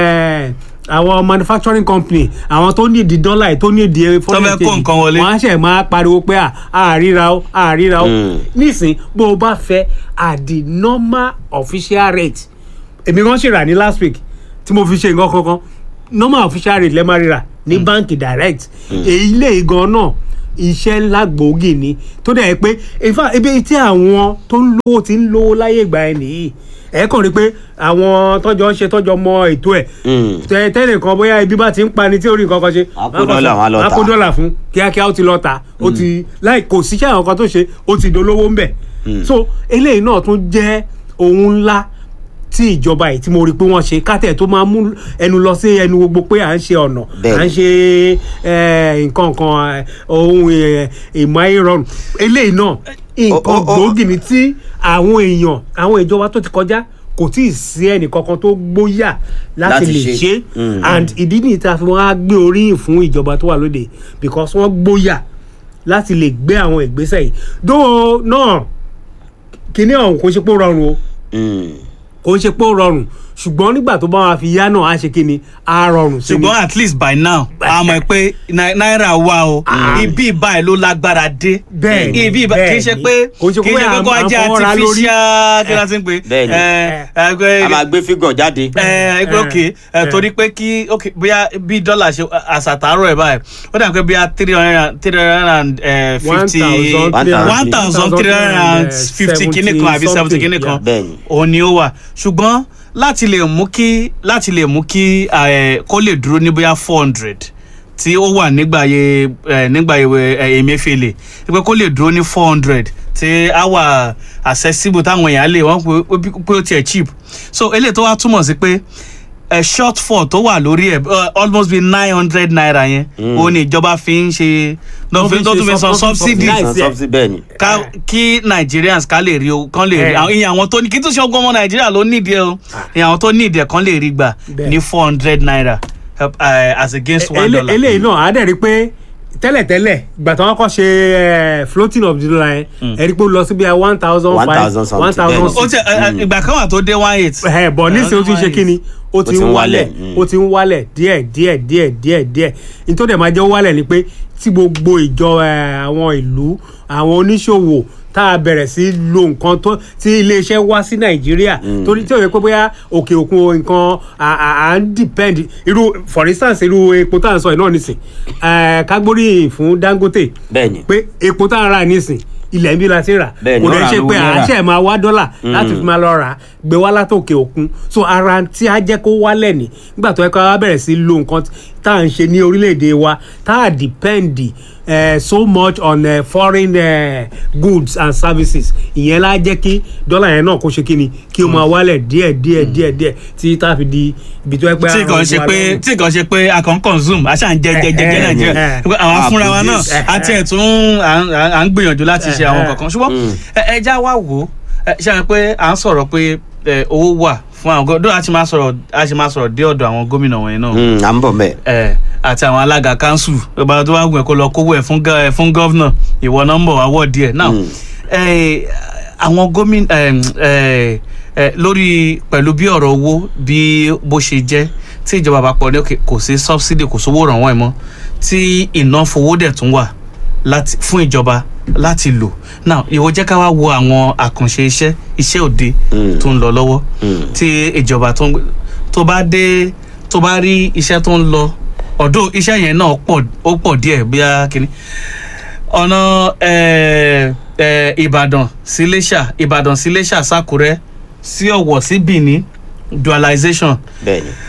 ẹ àwọn manufacturing company àwọn tó ní ìdí dọ́là yìí tó ní ìdí foreign fẹ́ kó exchange, nǹkan wọlé. wọ́n á ṣẹ̀ máa pariwo pé à á ríra ó à ríra ó Mm. nísìn bó o bá fẹ́ at the normal official rate èmi kan ṣèrà ní last week tí mo fi ṣe nǹkan kankan normal official rate lẹ́ẹ̀ máa ríra ní báǹkì direct èyí lè gan náà iṣẹ́ ńlá gbòógì ni tó dẹ̀ pé in fact ibi tí àwọn tó ń lówó ti ń lówó láyé ìgbà ẹ̀ nìyí ẹ̀ kàn rí pé àwọn tọ́jọ́ ń ṣe tọ́jọ́ mọ ètò ẹ̀ Mm. tẹ tẹ́lẹ̀ kan bóyá ibi bá ti ń pani tí orí nǹkan kan ṣe Á kó dọ́là, wọ́n á lọ á tà. kó dọ́là fún kíákíá ó ti lọ tà ó ti láì kò síṣẹ́ àwọn kan tó ṣe ó ti dolówó ń bẹ̀ so eléyìí náà tún jẹ́ ohun ńlá tí ìjọba yìí tí mo rí pé wọ́n ṣe kátẹ̀ tó máa mú ẹnu lọ sí ẹnu gbogbo pé à ń ṣe ọ̀nà Bẹ́ẹ̀ni. à ń ṣe eh, nǹkan kan eh, ohun eh, ìmọ̀ ayé rọrùn eléyìí náà nǹkan O- o- o- gbòógì ni tí àwọn èèyàn àwọn ìjọba tó ti kọjá kò tí ì sí ẹnì kankan tó gbóyà láti Láti lè ṣe. ṣe Mm. and ìdí nìyí tá a fi wọn á gbé oríyìn fún ìjọba tó wà lóde because wọ́n gbóyà láti lè gbé àwọn ìgbésẹ̀ yìí dóò náà kíní ọ̀hún kò ṣe pé ó rọrùn o Mm. kò ń ṣe pé ó rọrùn ṣùgbọ́n nígbà tó bá wà fi yá náà á ṣe kíni á rọrùn sí ni. ṣùgbọ́n at least by now a mọ̀ pé nai- náírà wà o ibi báyìí ló lágbára dé Bẹ́ẹ̀ni, ibi ìbá- kì í ṣe pé Kò ń ṣe kì í pé ṣe pé à ń- kó à ń ajá fọwọ́ ra lórí. artificial kí la ti ń pè Bẹ́ẹ̀ni. ẹ ẹ a máa gbé fígọ̀ jáde. ẹ ẹgbẹ́ òkè ẹ Eh. torí pé kí ok bóyá bí dọ́là ṣe àṣàtàrọ̀ ẹ̀ báyìí ó dà pé bóyá three hundred and three hundred and eh, fifty one thousand three hundred and fifty kìíní kan àbí seventy kìíní kan Bẹ́ẹ̀ni. òun ni ó wà ṣùgbọ́n láti lè mú kí láti lè mú kí eh, kó lè dúró ní bóyá four hundred tí ó wà nígbà yẹ eh, nígbà yẹ eh, Emefiele pé kó lè dúró ní four hundred tí á wà accessible táwọn èèyàn lè wọ́n pé pé ó tiẹ̀ cheap so eléyìí tó wá túmọ̀ sí pé ẹ shortfall tó wà lórí ẹ uh, almost be nine hundred naira yẹn òun ni ìjọba fi ń ṣe Wọ́n fi ń tó ṣe tún fi san sub- subsidy subsidize San ẹ̀. subsidy bẹ́ẹ̀ ni. ká kí nigerians ká lè rí o kán lè rí Eh. àwọn ìyẹn àwọn tó ní kí tó ṣe ọgbọ́n ọmọ nàìjíríà ló nídìí ẹ o ìyẹn àwọn tó nídìí ẹ kán lè rí gbà Bẹ́ẹ̀. ní four hundred naira uh, as against one Ele- dollar. eléyìí náà á dẹ̀ rí pé tẹ́lẹ̀tẹ́lẹ̀ ìgbà tí wọ́n kọ́ ṣe eh, floating of the dollar yẹn ẹ rí pé ó lọ sí bí i one thousand five 1,000 something, one thousand bẹ́ẹ̀ni. ó ti ẹ, ẹ, ìgbà kan wà tó dé one eight. ẹ bọ̀ nísìnyí ó ti ń ṣe kí ni ó ti ti ń ń wálẹ̀ wálẹ̀, mm. ó ti ń wálẹ̀ díẹ̀ díẹ̀ díẹ̀ díẹ̀ díẹ̀ nítorí ẹ̀ máa jẹ́ ó wálẹ̀ ni pé tí gbogbo ìjọ ẹ, àwọn ìlú àwọn oníṣòwò tá a bẹ̀rẹ̀ sí lo nǹkan tó tí iléeṣẹ́ wá sí nàìjíríà torí tí ò yẹ pé bóyá òkè òkun nǹkan à à à ń depend irú for instance irú epo tá à ń sọ yìí náà nísìn ẹ, ká gbóríyìn fún dangote bẹ́ẹ̀ ni. pé epo tá à ń rà nísìn ilẹ̀ ń bí la ti rà Bẹ́ẹ̀ ni, kò ó dẹ̀ rà ṣe lówó pé à ń náírà. ṣe ẹ̀ máa wá dọ́là láti fi máa lọ rà á gbé wá látòkè òkun so ara tí a jẹ́ kó wálẹ̀ ní nígbà tó yẹ ká wá bẹ̀rẹ̀ sí lo nǹkan tá à ń ṣe ní orílẹ̀-èdè wa tá à depend eh, so much on eh, foreign eh, goods and services ìyẹn lá jẹ́ kí dọ́là yẹn náà kó ṣe kí ni kí o máa wálẹ̀ díẹ̀ díẹ̀ díẹ̀ díẹ̀ tí tá a fi di ibi tó yẹ pé tí kàn ṣe pé tí kàn ṣe pé a kàn consume a ṣàn jẹ jẹ jẹ jẹ Eh, eh, nàìjíríà eh. Pé àwọn Ah, fúnra wa náà produce. àti ẹ̀tún à ń- à ń gbìyànjú láti ṣe àwọn Eh, eh. kankan ṣùgbọ́n ẹ ẹ já wá wò ó ẹ, ṣe àwọn pé à ń sọ̀rọ̀ pé ẹ, owó wà fún àwọn gómìnà a ti máa sọ̀rọ̀ a ti máa sọ̀rọ̀ dé ọ̀dọ̀ àwọn gómìnà wọ̀nyí náà Mm, à ń bọ̀ mẹ́ẹ̀. ẹ àti àwọn alága kanṣu ìbára tó bá gùn ẹ kó lọ kówó ẹ fún gọ- ẹ fún gọ́vnà ìwọ nọ́mbà wà wọ̀ díẹ̀ náà Mm. ẹ àwọn gómìnà ẹ ẹ ẹ lórí pẹ̀lú bí ọ̀rọ̀ owó bí bó ṣe jẹ́ tí ìjọba àpapọ̀ ní òkè kò sí subsidy kò sówó ìrànwọ́ ẹ̀ mọ́ tí iná fowó dẹ̀ tún wà láti fún ìjọba láti lò now ìwọ jẹ́ ká wá wo àwọn àkànṣe iṣẹ́ iṣẹ́ òde Mm. tó ń lọ lọ́wọ́ Mm. tí ìjọba tó ń gbé tó bá dé tó bá rí iṣẹ́ tó ń lọ ọ̀dọ̀ iṣẹ́ yẹn náà pọ̀ ó pọ̀ díẹ̀ bíá kínní ọ̀nà eh, eh, ìbàdàn sí iléṣà ìbàdàn sí iléṣà sákúrẹ́ sí ọ̀wọ̀ sí benin dualization bẹ́ẹ̀ ni.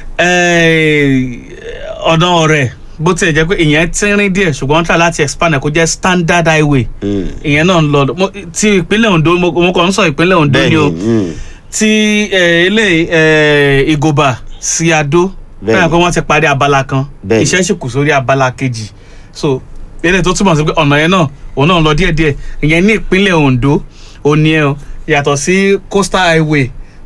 eh, ọ̀nà ọ̀rẹ́ bó tiẹ̀ jẹ́ pé ìyẹn tínrín díẹ̀ ṣùgbọ́n wọ́n tà láti expand ẹ̀ kó jẹ́ standard highway Mm. ìyẹn náà ń lọ mo- ti ìpínlẹ̀ ondo mo mo kàn ń sọ ìpínlẹ̀ ondo bẹ́ẹ̀ ni ni. o mm. ti eh, ilé eh, ìgòbà sí adó Bẹ́ẹ̀ni. báyà pé wọ́n ti parí abala kan Bẹ́ẹ̀ni. iṣẹ́ sì kù sórí abala kejì so eléyìí tó túmọ̀ sí pé ọ̀nà yẹn náà òun náà ń lọ díẹ̀díẹ̀ ìyẹn ní ìpínlẹ̀ ondo òní ẹ̀ o yàtọ̀ sí coastal highway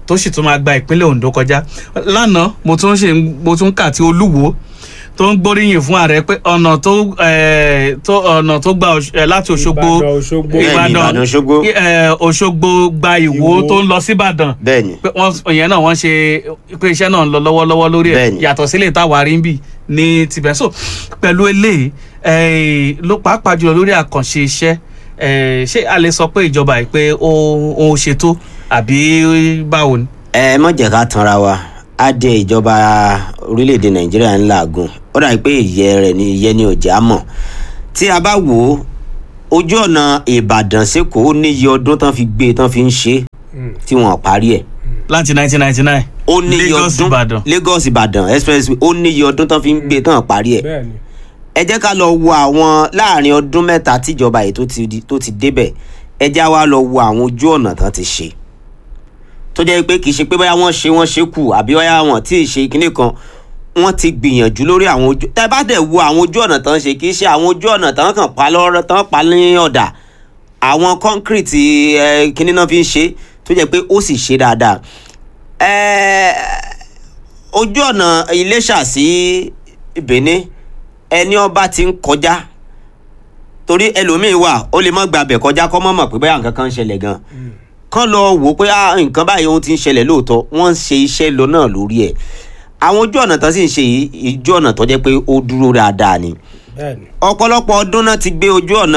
tó sì tún máa gba ìpínlẹ̀ Ondo kọjá lánàá mo tún ṣe mo tún kà tí Olúwo tó ń gbóríyìn fún ààrẹ pé ọ̀nà tó eh, tó ọ̀nà tó gba Òṣ- eh, láti Òṣogbo Ìbàdàn, Òṣogbo. Bẹ́ẹ̀ni, Ìbàdàn, Òṣogbo. eh, Òṣogbo gba Ìwó Ìwó. tó ń lọ sí Ìbàdàn bẹ́ẹ̀ni pé wọ́n ìyẹn náà wọ́n ṣe pé iṣẹ́ náà ń lọ lọ́wọ́lọ́wọ́ lórí ẹ̀ Bẹ́ẹ̀ni. yàtọ̀ sílẹ̀ táwa rí ń bì ní tibẹ̀ so pẹ̀lú eléyìí eh, ló pàápàá jùlọ lórí àkànṣe iṣẹ́ eh, ṣé a lè sọ pé ìjọba yìí pé ó ó ṣètò àbí báwo ni. ẹ mọ̀ jẹ́ ká tanra wa á dé ìjọba orílẹ̀-èdè nàìjíríà ń làágùn ó dàbí pé ìyẹ́ rẹ̀ ni ìyẹ́ ni òjá mọ̀ tí a bá wò ó ojú ọ̀nà ìbàdàn sẹ́kọ̀ọ́ ó níye ọdún tán fi gbé tán fi ń ṣe é tí wọ́n parí ẹ̀ láti 1999 ó níye Lagos ọdún Ìbàdàn. Lagos Ìbàdàn expressway ó níye ọdún tán fi ń gbé tán parí ẹ̀ bẹ́ẹ̀ ni ẹ jẹ́ ká lọ wo àwọn láàrin ọdún mẹ́ta tíjọba yìí tó ti di- tó ti débẹ̀ ẹ já wa lọ wo àwọn ojú ọ̀nà tán ti ṣe tó jẹ́ pé kì í ṣe pé bóyá wọ́n ṣe wọ́n ṣe kù àbí bóyá wọ́n tí ì ṣe kinní kan wọ́n ti gbìyànjú lórí àwọn ojú tẹ́ bá dẹ̀ wo àwọn ojú ọ̀nà tán ṣe kì í ṣe àwọn ojú ọ̀nà tán kàn pa lọ́rọ́ tán pa ní ọ̀dà àwọn kọ́ńkírìtì ẹ kinní náà fi ń ṣe tó jẹ́ pé ó sì ṣe dáadáa ẹ ojú ọ̀nà Iléṣà sí Benin ẹni ọba ti ń kọjá torí ẹlòmíín wà ó lè má gba abẹ kọjá kọ́ mọ́ mọ̀ pé báyà nǹkan kan ń ṣẹlẹ̀ gan kán lọ wò ó pé ah, nǹkan báyìí ohun ti ń ṣẹlẹ̀ lóòótọ́ wọ́n ń ṣe iṣẹ́ lọ náà lórí ẹ̀ àwọn ojú ọ̀nà tó sì ń ṣe yìí ojú ọ̀nà tó jẹ́ pé ó dúró dáadáa ni bẹ́ẹ̀ ni. ọ̀pọ̀lọpọ̀ ọdún náà ti gbé ojú ọ̀nà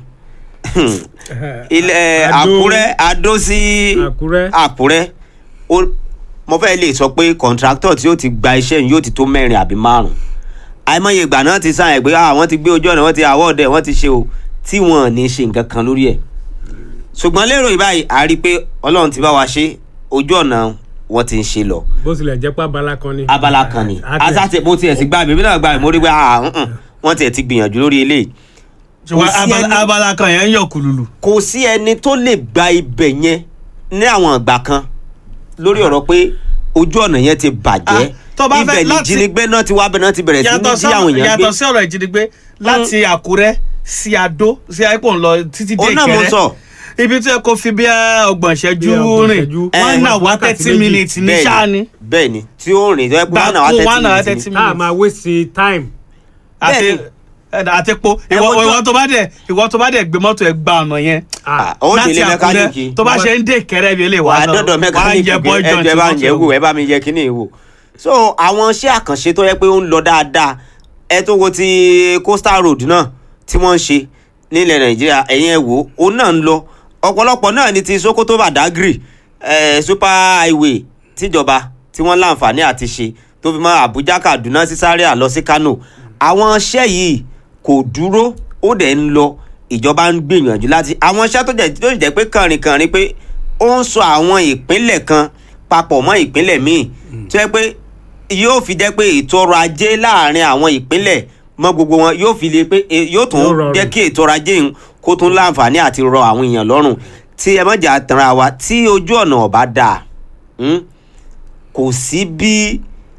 ilẹ̀ Adó- Àkúrẹ́ Adó sí Àkúrẹ́. Àkúrẹ́ ó mo fẹ́ lè sọ pé kọ̀ǹtráktọ̀ tí yóò ti gba iṣẹ́ yìí yóò ti tó mẹ́rin àbí márùn-ún àìmọye ìgbà náà ti sáyẹn pé àwọn ti gbé ojú ọ̀nà wọ́n ti àwọ̀dẹ̀ wọ́n ti ṣe o tí wọ́n ò ní ṣe nǹkan kan lórí ẹ̀ ṣùgbọ́n lérò ìbáyìí a rí i pé Ọlọ́run ti bá wa ṣe ojú ọ̀nà wọ́n ti ń ṣe lọ bó tilẹ̀ jẹ́ pé abala kan ni. abala kan ni A- a- asate mo tiẹ̀ sì gba bèbí náà gba mo rí pé ah, mm, mm, wọ́n tiẹ̀ ti gbìyànjú lórí eléyìí ṣùgbọ́n sí abala, ẹni- abala kan yẹn ń yọ kùlùlù. kò sí ẹni tó lè gba ibẹ̀ yẹn ní àwọn ìgbà kan lórí ọ̀rọ̀ pé ojú ọ̀nà yẹn ti bàjẹ́ Ah, tó bá fẹ́ ibẹ̀ ní láti- ìjínigbé náà ti wá bẹ̀ náà ti bẹ̀rẹ̀ sí ní yàtọ̀ jí àwọn èèyàn gbé yàtọ̀ sí ọ̀rọ̀ ìjínigbé láti Àkúrẹ́ sí Adó sí àìpọ̀ ńlọ títí dé òun náà mo Ìkẹrẹ́ sọ ibi tí ẹ kò fi bí ọgbọ̀n ìṣẹ́jú Bí ọgbọ̀n rìn ìṣẹ́jú. one Eh, hour wákàtí thirty méjì. minutes ní bẹ́ẹ̀ sáà ni ni bẹ́ẹ̀ ni tí ó rìn tó yẹ pé one hour gbàgbó one hour thirty thirty minutes ni. tá a minutes máa waste time. àti bẹ́ẹ̀ ni. àti po Ẹ ìwọ wojú- ìwọ tó bá dẹ̀ ìwọ tó bá dẹ̀ gbé mọ́tò ẹ̀ gba ọ̀nà yẹn Ah, ó délé mẹkáníìkì tó bá ṣe ń dé Ìkẹrẹ́ bí eléyìí wà á lọ, dọ́dọ̀ wà á mẹkáníìkì yẹ pé ball joint ẹjọ́ ẹ bá ń mọ́tò yẹ ẹ̀ wò ẹ bá mi yẹ kíní wò so àwọn iṣẹ́ àkànṣe tó yẹ pé ó ń lọ dáadáa ẹ tó wo ti coastal road náà tí wọ́n ń ṣe nílẹ̀ nàìjíríà ẹ̀yìn ẹ̀ wò ó náà ń lọ ọ̀pọ̀lọpọ̀ náà ni ti sokoto badagry eh, super highway tíjọba tí wọ́n láǹfààní àti ṣe tó fi mọ́ àbújá kaduna sí zaria lọ sí kano àwọn iṣẹ́ yìí kò dúró ó dẹ̀ ń lọ ìjọba ń gbìyànjú láti àwọn iṣẹ́ tó jẹ́ tó jẹ́ pé kànrìnkànrin pé ó ń sọ àwọn ìpínlẹ̀ kan papọ̀ mọ́ ìpínlẹ̀ míì tó yẹ pé yóò fi jẹ́ pé ètò ọrọ̀ ajé láàrin àwọn ìpínlẹ̀ mọ́ gbogbo wọn yóò fi lè pé e- yóò tún Yóò rọrùn. jẹ́ kí ètò ọrọ̀ ajé yìí kó tún láǹfààní àti rọ àwọn èèyàn lọ́rùn tí ẹ mọ̀jà tanra wa tí ojú ọ̀nà ọ̀bá dáa hmm, kò sí bí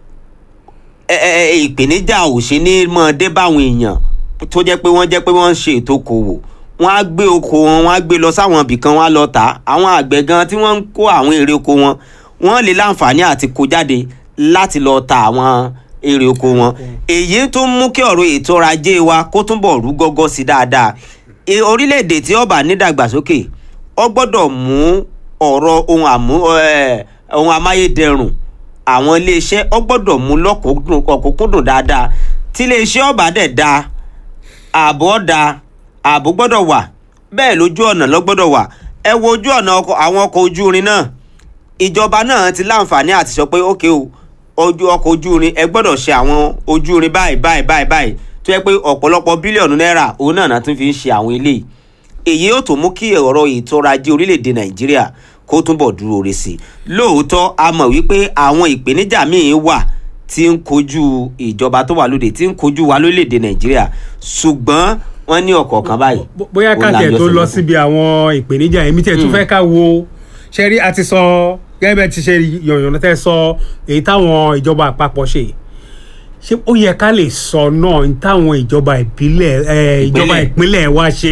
ẹ- ẹ- ẹ- ìpèníjà ò ṣe ní mọ́ dé báwọn èèyàn tó jẹ́ pé wọ́n jẹ́ pé wọ́n ń ṣe ètò okòwò wọ́n á gbé oko wọn wọ́n á gbé lọ sáwọn ibì kan wọ́n á lọ tà á àwọn àgbẹ̀ gan tí wọ́n ń kó àwọn èrè oko wọn wọ́n lè láǹfààní àti kó jáde láti lọ ta àwọn èrè oko wọn èyí tó ń mú kí ọ̀rọ̀ ètò ọrọ̀ ajé wa kó túnbọ̀ rú gọ́gọ́ sí dáadáa E- orílẹ̀-èdè tí ó bá nídàgbàsókè ó gbọ́dọ̀ mú ọ̀rọ̀ ohun àmú ẹ̀, ohun amáyédẹrùn àwọn iléeṣẹ́ ó gbọ́dọ̀ mú lọ́kùnkúndùn ọ̀kúnkúndùn dáadáa tí iléeṣẹ́ ọ̀bà dẹ̀ da ààbò ọ̀dà ààbò gbọ́dọ̀ wà bẹ́ẹ̀ lójú ọ̀nà ló gbọ́dọ̀ wà ẹ wo ojú ọ̀nà ọkọ̀- àwọn ọkọ̀ ojú irin náà ìjọba náà ti láǹfààní àti sọ pé ókè o ojú ọkọ̀ ojú irin ẹ gbọ́dọ̀ ṣe àwọn ojú irin báyìí báyìí báyìí báyìí tó yẹ pé ọ̀pọ̀lọpọ̀ bílíọ̀nù náírà òun náà náà tún fi ń ṣe àwọn eléyìí èyí yóò tún mú kí ọ̀rọ̀ ètò ọrọ̀ ajé orílẹ̀-èdè nàìjíríà kó túnbọ̀ dúró re sí i lóòótọ́ a mọ̀ wípé àwọn ìpèníjà míì wà tí ń kojú ìjọba tó wà lóde tí ń kojú wa lórílẹ̀-èdè nàìjíríà ṣùgbọ́n wọ́n ní ọ̀kọ̀ọ̀kan báyìí Bó- bóyá ó ká tiẹ̀ lájọ tó lọ sílẹ̀. síbi àwọn ìpèníjà èmi tiẹ̀ tún fẹ́ ká wo ṣe rí a ti sọ gẹ́gẹ́ bẹ́ẹ̀ ti ṣe yànyàn tẹ́ sọ èyí táwọn ìjọba àpapọ̀ ṣe ṣé ó yẹ ká lè sọ náà ní táwọn ìjọba ìbílẹ̀ ẹ, ìjọba Ìpínlẹ̀. ìpínlẹ̀ wa ṣe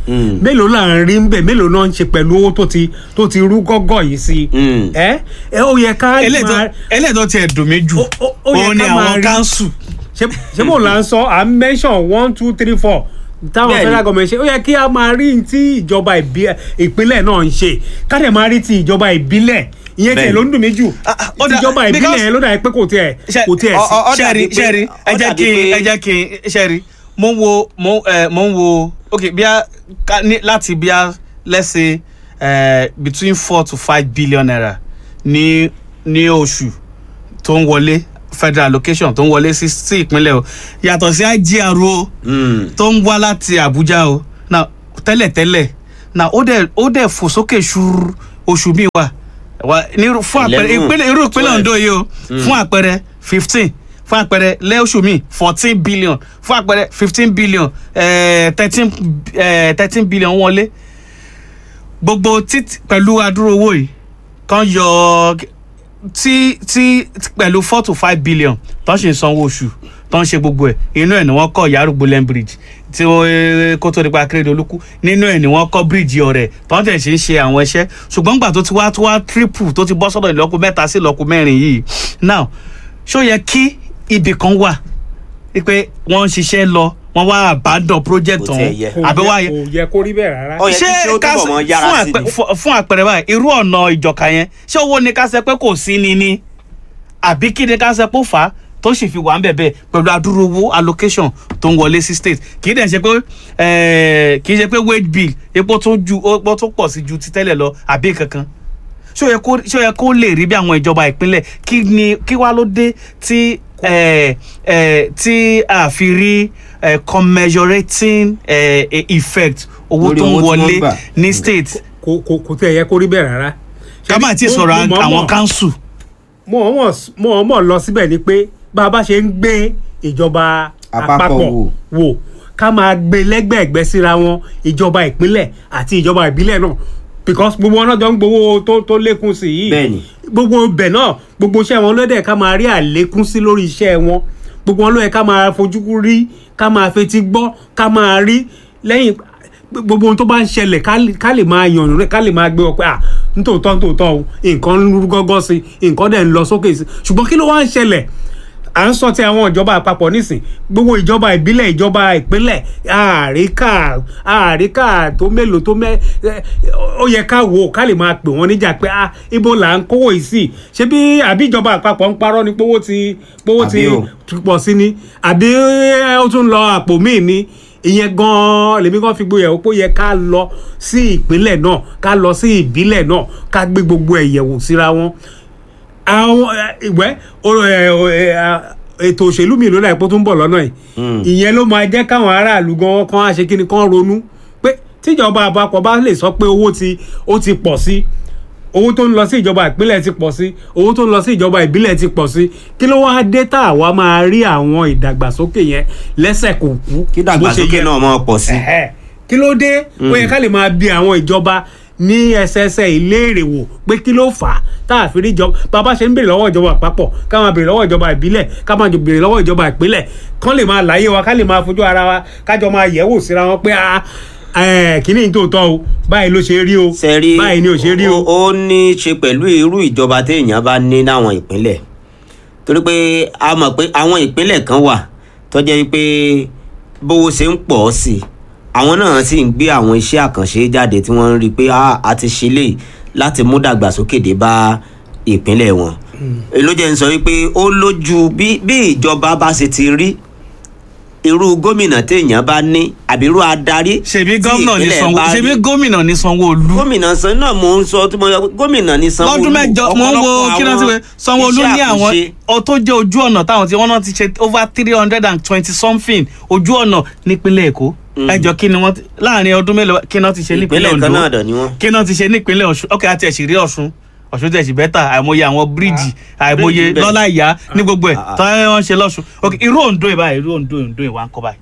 Mm. mélòó là ń rí ń bẹ̀ mélòó náà ń ṣe pẹ̀lú owó tó ti tó ti rú gọ́gọ́ yìí sí Mm. ẹ ẹ ó yẹ ká máa eléyìí tó tiẹ̀ dùn mí jù Ó- ó- ó yẹ òun ni ká máa àwọn rí- kánsù ṣe ṣe bó la ń sọ à ń mention one two three four táwọn Bẹ́ẹ̀ni. federal government ṣe ó yẹ kí a máa rí ní tí ìjọba ìbí- ìpínlẹ̀ náà ń ṣe ká dẹ̀ máa rí ti ìjọba ìbílẹ̀ ìyẹn tiẹ̀ Bẹ́ẹ̀ni. ló ń dùn mí jù Ah, ah, ó ti dà- ìjọba ìbílẹ̀ because- yẹn ló dà pé kò tiẹ̀ Ṣe- kò tiẹ̀ ọ- sí. ọ- ó ṣẹ́ẹ̀rì dàbí pé- ṣẹ́ẹ̀rì ẹ ó jẹ́ dàbí kí pé- ẹ jẹ́ kí ṣẹ́ẹ̀rì mo ń wo mo ẹ mo ń wo ok bí a ká ní láti bí a let's say uh, between four to five billion naira ní ní oṣù tó ń wọlé federal allocation tó ń wọlé sí sí ìpínlẹ̀ o yàtọ̀ sí IGR o Mm. tó ń wá láti Àbújá o na tẹ́lẹ̀tẹ́lẹ̀ na ó dẹ̀ ó dẹ̀ fò sókè ṣúrú oṣù míì wà wà ní irú- fún àpẹẹrẹ Eleven, ìpínlẹ̀ irú ìpínlẹ̀ twelve. Ondo yìí o fún àpẹẹrẹ fifteen fún àpẹẹrẹ lẹ́ọ̀ṣù míì fourteen billion fún àpẹẹrẹ fifteen billion thirteen thirteen billion wọlé gbogbo títí pẹ̀lú adúrò owó yìí kan yọ tí tí pẹ̀lú four to five billion tó ń ṣe sanwó oṣù tó ń ṣe gbogbo ẹ̀ inú ẹ̀ ni wọ́n kọ́ Yarugbolen bridge tí ó kó tó nípa Akérédolú kú nínú ẹ̀ ni wọ́n kọ́ bíríìjì ọ̀rẹ́ tó ń tẹ̀ ṣe ń ṣe àwọn iṣẹ́ ṣùgbọ́n gbà tó ti wá tó wá triple tó ti bọ́ sọ́dọ̀ ìlọ́kù mẹ́ta sí ìlọ́kù mẹ́rin yìí now ṣó yẹ kí ibì kan wà pé wọ́n ń ṣiṣẹ́ lọ wọ́n wá àbádọ́ project Kò tiẹ̀ ọ̀hún yẹ. kò àbí wá yẹ- kò yẹ kó rí bẹ́ẹ̀ rárá. Ó yẹ kí ṣé ó ká túbọ̀ ṣe- mọ yára fún sí àpẹ- ni. fún- fún àpẹẹrẹ báyìí irú ọ̀nà ìjọka yẹn ṣé owó ni ká ṣe pé kò sí ni ni àbí kí ni ká ṣe pé ó fà á tó sì fi wà ń bẹ̀bẹ̀ pẹ̀lú adúrú owó allocation tó ń wọlé sí state kì í dẹ̀ ṣe pé eh, kì í ṣe pé wage bill epo tó ju epo tó pọ̀ sí ju ti tẹ́lẹ̀ lọ àbí kankan ṣé ó yẹ kó ṣé ó yẹ kó lè rí bí àwọn ìjọba ìpínlẹ̀ kí ni kí wá ló dé tí eh, eh, tí a fi rí eh, commensurating eh, eh, effect owó Lórí tó ń owó tí wọ́n wọlé gbà. ní state kò kò kò tẹ̀ yẹ kó rí bẹ́ẹ̀ rárá. ká má ti sọ̀rọ̀ àwọn council. mọ̀ ọ́n mọ̀ lọ síbẹ̀ ni pé bá a bá ṣe ń gbé ìjọba Àpapọ̀ àpapọ̀ wò. wò ká máa gbé lẹ́gbẹ̀ẹ́gbẹ́ síra wọn ìjọba ìpínlẹ̀ àti ìjọba ìbílẹ̀ náà because gbogbo wọn náà jọ ń gbowó tó tó lékún sí yìí Bẹ́ẹ̀ni. gbogbo ibẹ̀ náà gbogbo iṣẹ́ wọn ló dẹ̀ ká máa rí àlékún sí lórí iṣẹ́ wọn gbogbo wọn ló yẹ ká máa fojú rí ká máa fetí gbọ́ ká máa rí lẹ́yìn gbogbo ohun tó bá ń ṣẹlẹ̀ ká lè- ká lè máa yànnú rẹ̀ ká lè máa gbé ọ pé à nítòótọ́ nítòótọ́ o nǹkan ń rú gọ́gọ́ sí i nǹkan dẹ̀ ń lọ sókè sí i ṣùgbọ́n kí ló wá ń ṣẹlẹ̀ à ń sọ ti àwọn ìjọba àpapọ̀ nísìn gbogbo ìjọba ìbílẹ̀ ìjọba ìpínlẹ̀ àríkà àríkà tó mélòó tó mẹ́ ẹ, ó yẹ ká wò ó ká lè máa pè wọ́n níjà pé ah ibo là ń kówó yìí sí ṣé bí àbí ìjọba àpapọ̀ ń parọ́ ni pówó ti pówó ti Àbí o. ti pọ̀ sí ni àbí ẹ, ó tún lọ àpò míì ni ìyẹn gan-an lèmi kan fi gbóyè ó pé ó yẹ ká lọ sí ìpínlẹ̀ náà ká lọ sí ìbílẹ̀ náà ká gbé gbogbo ẹ̀ yẹ̀wò síra wọn àwọn ẹ, ìwẹ́ o- ẹ, o- ẹ, a- ètò òṣèlú mi ló dà pé ó tún bọ̀ lọ́nà yìí ìyẹn ló máa jẹ́ káwọn aráàlú gan kan á ṣe kí ni kán ronú pé tíjọba àpapọ̀ bá lè sọ pé owó ti ó ti pọ̀ sí owó tó ń lọ sí ìjọba ìpínlẹ̀ ti pọ̀ sí owó tó ń lọ sí ìjọba ìbílẹ̀ ti pọ̀ sí kí ló wáá dé tá àwa máa rí àwọn ìdàgbàsókè yẹn lẹ́sẹ̀ kò kú kí bó ṣe dàgbàsókè yẹ náà mọ pọ̀ sí. Ẹ̀hẹ́. kí ló dé ó yẹ ká lè máa bi àwọn ìjọba ní ẹsẹẹsẹ ìléèrè wò pé kí ló fà á tá a fi rí ìjọba bàbá ṣe ń béèrè lọ́wọ́ ìjọba àpapọ̀ ká máa béèrè lọ́wọ́ ìjọba ìbílẹ̀ ká máa jọ béèrè lọ́wọ́ ìjọba ìpínlẹ̀ kán lè máa láyé wa ká lè máa fojú ara wa kájọ máa yẹ̀ wò síra wọn pé a kìíní ní tòótọ́ o báyìí ló ṣe rí o sẹ́rí báyìí ni ò ṣe rí o. ó ní í ṣe pẹ̀lú irú ìjọba téèyàn bá ní láwọn ìpínlẹ̀ torí pé a mọ̀ pé àwọn ìpínlẹ̀ kan wà tó jẹ́ pé bówó ṣe ń pọ̀ sí i àwọn náà sì ń gbé àwọn iṣẹ́ àkànṣe jáde tí wọ́n ń rí i pé "Ah, a ti ṣe lè láti mú dàgbàsókè dé bá ìpínlẹ̀ wọn ló jẹ́ ń sọ wípé ó lójú bí bí ìjọba bá ṣe ti rí irú gómìnà téèyàn bá ní àbí irú adarí ṣebí tí gómìnà ní ìpínlẹ̀ sanwó bá rí ṣebí gómìnà ní sanwó-olú gómìnà san náà mò ń sọ tí mo yọ pé gómìnà ní sanwó-olú lọ́dún mẹ́jọ mò ń wo ọ̀pọ̀lọpọ̀ kí náà ti àwọn wẹ̀ sanwó-olú iṣẹ́ ní àwọn àkànṣe. ọ tó jẹ́ ojú ọ̀nà táwọn tí wọ́n náà ti ṣe over three hundred and twenty something ojú ọ̀nà nípínlẹ̀ èkó ẹjọ́ kí ni wọ́n ti- láàrin ọdún mélòó kí náà ti ṣe nípínlẹ̀ ìpínlẹ̀ kan náà ondo dọ̀ ni wọ́n. kí náà ti ṣe nípínlẹ̀ ọ̀ṣun ok àti ẹ̀sìn rí ọ̀ṣun ọ̀ṣun tẹ̀sí bẹ́tà àìmọye àwọn bíríìjì àìmọye bíríìjì bẹ́ẹ̀. lọ́lá ìyá ní gbogbo ẹ̀ Ah, ah. tọ́ wọ́n ṣe lọ́ṣun ok irú ondo ìbá irú ondo ondo ìwà ń kọ́ báyìí.